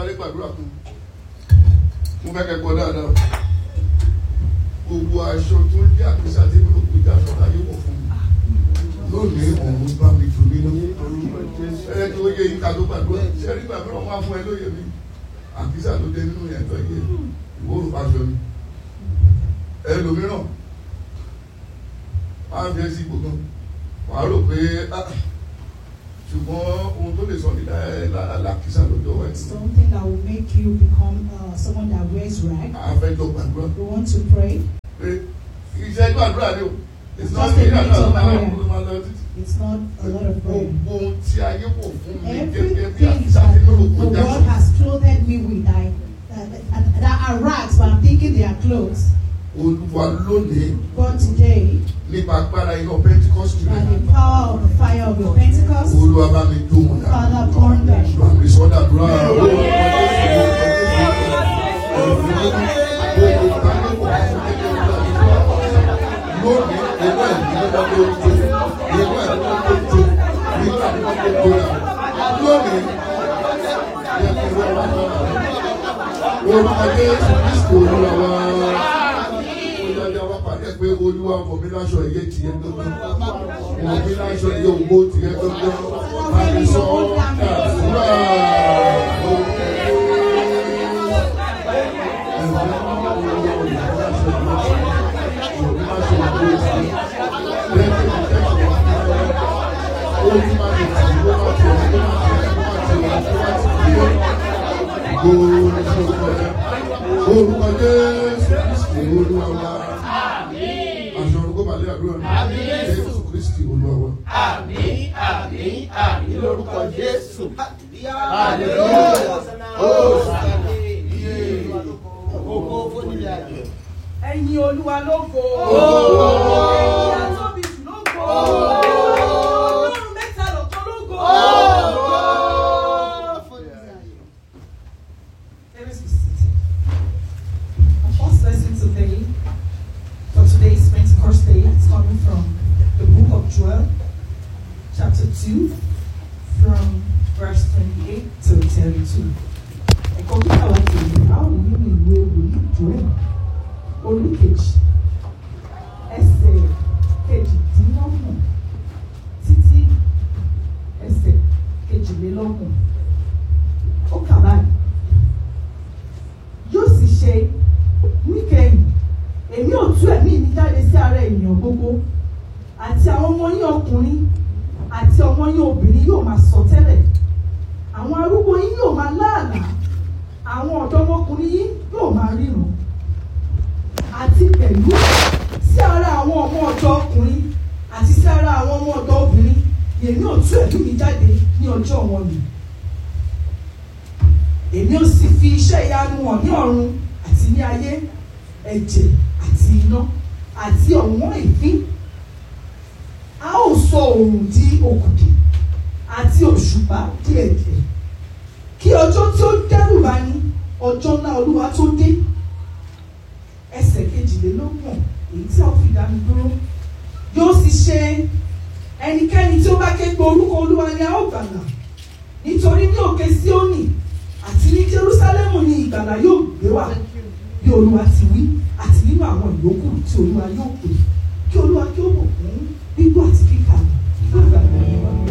sáré gbàdúrà kan mo fẹ́ kẹ́kọ̀ọ́ dáadáa gbogbo aṣọ tó jẹ́ àkísà tí mo kò jẹ́ aṣọ láyé wọ̀ fún mi lónìí òun bá mi jù nínú ẹ tó yẹ yíká tó gbàdúrà ṣẹ́rí gbàdúrà wọn á fún ẹ lóye mi àkísà tó dé nínú yẹn tó yẹ ìwọ òrùka aṣọ mi ẹlòmíràn máa ń fi ẹsí ipò kan wàá rò pé ah, ṣùgbọ́n ohun tó lè sọ ní làkísà lọ́jọ́ wáyé Something that will make you become uh, someone that wears rag. àfẹ́jọ gbàdúrà We want to pray. pé iṣẹ́ gbàdúrà ni o it's not Just a me that minute of does that prayer. ló máa lọ títí. It's not a lot of prayer. gbogbo ohun tí ayé wò fún mi gẹ́gẹ́ bí Everything àkísà that nínú the òkú world has clothed me with, I, that, that, that are rags, but I'm thinking they are clothes. olúwa lónìí But today, nípa agbára iná pentikọ́sì by rẹ̀ the power of the fire of your Pentecost, olúwa bá mi dùn wọn dà Father, burn them. àmì sọ́dà dúrà lónìí ẹgbẹ́ ìdílé wọn ló ń jó ẹgbẹ́ ìdílé wọn ló ń jó nígbà tí wọ́n tó gbóyà lónìí orúkọ jésù kristu olúwa wá olùdarí wa pàdé pé olúwa fọ̀ mí láṣọ ẹ̀yẹ tiẹ̀ gbọ́ngàn fọ̀ mí láṣọ ẹ̀yẹ ògbó tiẹ̀ gbọ́ngàn àmì sọ dàdúrà. Orúkọ Jésù Kristi Olúwa wa. Aṣọ orúkọ Màlẹ́ àdúrà ní Jésù Kristi Olúwa wa. Àmín, àmín, àmín lórúkọ Jésù. ẹ̀yin olúwa lógo. Ògo. ẹ̀yin atóbi jù lógo. ọlọ́run mẹ́ta lọ́kan lógo. Let us be seated. Our first lesson today, for today's Pentecost Day, is coming from the book of Joel, chapter 2, from verse 28 to 32. Ẹ̀kọ́ kíkà wá kejì, a ó rí nínú ìwé wòlíì Joel, orí kejì, ẹsẹ̀ kejìdínlọ́gbọ̀n títí ẹsẹ̀ kejìlélọ́gbọ̀n. Ó kà báyìí yóò sì ṣe níkẹyìn èmi ò tú ẹ̀mí mi jáde sí ara ènìyàn gbogbo àti àwọn ọmọ yín ọkùnrin àti ọmọ yín obìnrin yóò máa sọ tẹ́lẹ̀ àwọn arúgbó yín yóò máa láàlá àwọn ọ̀dọ́mọkùnrin yín yóò máa ríran àti pẹ̀lú sí ara àwọn ọmọ ọ̀dọ́ ọkùnrin àti sí ara àwọn ọmọ ọ̀dọ́ obìnrin èmi ò tú ẹ̀mí mi jáde ní ọjọ́ wọn nìyí èmi ò sì fi iṣẹ́ ìyanu hàn ní ọ̀run àti ní ayé ẹ̀jẹ̀ àti iná àti ọ̀wọ́n ìfín a ó sọ oòrùn di òkùnkùn àti òṣùpá di ẹ̀jẹ̀ kí ọjọ́ tí ó dẹ́rù bá ní ọjọ́ ńlá olúwa tó dé ẹsẹ̀ kejìlélọ́gbọ̀n èyí tí a ó fi dá mi dúró yóò sì ṣe ẹnikẹ́ni tí ó bá ké pe orúkọ olúwa ni a ó gbàlà nítorí ní òkè síónì àti ní Jerúsálẹ́mù ni ìgbàlà yóò gbé wá bí olúwa ti wí àti nínú àwọn ìyókù tí olúwa yóò pè kí olúwa kí ó bò fún gbígbọ́ àti